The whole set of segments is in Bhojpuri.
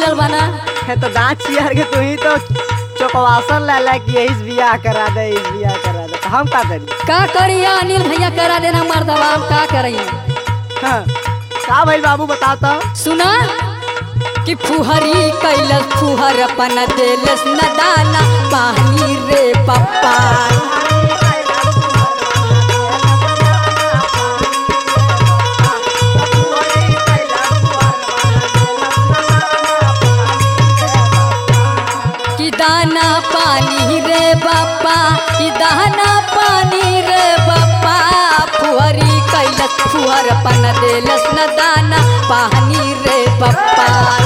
पड़ल बना है तो दांत चियार के तू ही तो चौकवासन ला ला कि यही बियाह करा दे इस बियाह करा दे तो हम का करी का करिया अनिल भैया करा देना मर्दवा हम का करिए हाँ, का भइल बाबू बताओ तो सुना कि फुहरी कैलस फुहर अपन देलस न दाना पानी रे पप्पा कि दाना पानी रे बापा कि दाना पानी रे बापा फुहरी कैलस फुहर अपन देलस न दाना पानी रे बापा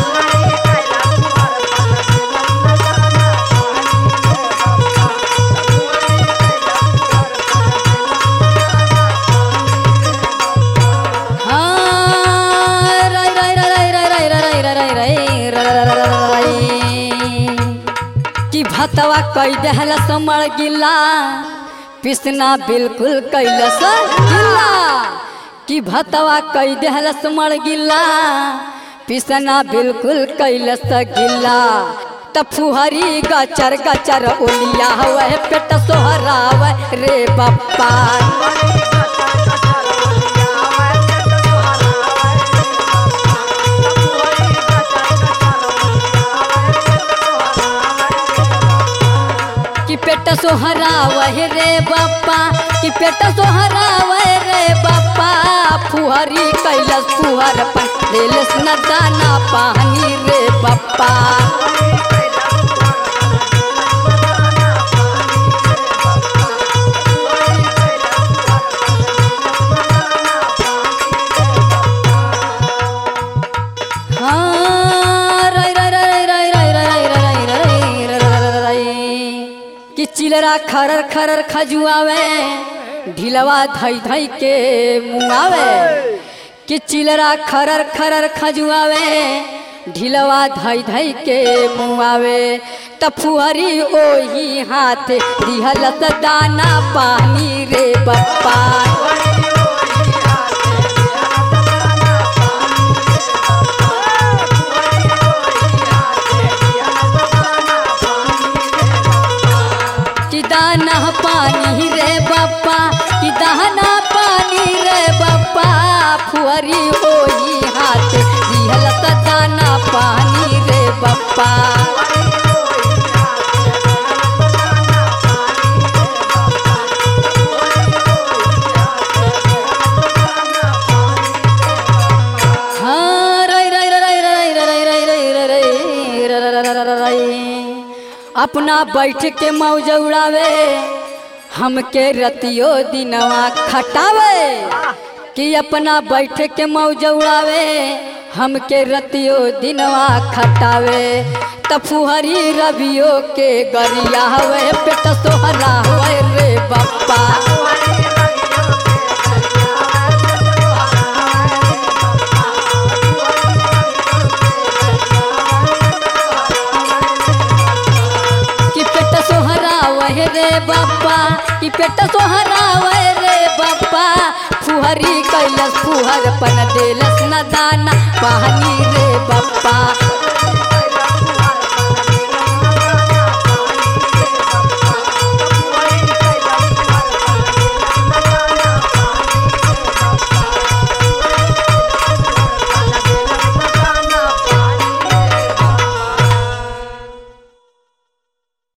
हाँ, राय, राय, राय, राय, राय, राय, राय, राय, राय, राय, राय, राय, राय, राय। कि भतवा कई दहल समर गिला पिसना बिल्कुल कैलस गिला कि भतवा कई दहल समर गिला पिसना बिल्कुल कैलस गिला त फुहरी गचर गचर ओलिया हवे पेट सोहरावे रे बप्पा कि पेट सोहरावे रे बप्पा कि पेट सोहरावे रे बप्पा फुहरी कैलस फुहर पन देलस न दाना पानी रे बप्पा हाँ, राय, राय, राय, राय, राय, राय, राय, राय, राय, राय, राय, राय, राय, राय। कि चिलरा खरर खरर खजुआवे ढिलवा धई धई के मुआवे कि चिलरा खरर खरर खजुआवे ढिलवा धई धई के मुआवे त फुहरी ओही हाथ दिहलत दाना पानी रे बप्पा कि दाना पानी रे बप्पा कि दाना पानी रे बप्पा फुहरी होई हाथ दिहलत दाना पानी रे बप्पा हाँ, राय, राय, राय, राय, राय, राय, राय, राय, राय, राय, राय, राय, राय, राय, राय, राय। अपना बैठ के मौज उड़ावे हमके रतियो दिनवा खटावे कि अपना बैठ के मौज उड़ावे हमके रतियो दिनवा खटावे तफुहरी रबियो के गरिया हवे पेट सोहरा हवे रे बप्पा कि पेट सोहरा वह रे बापा कि पेट सोहरा वह रे बापा फुहरी कैलस फुहर पन देलस न दाना पानी रे बापा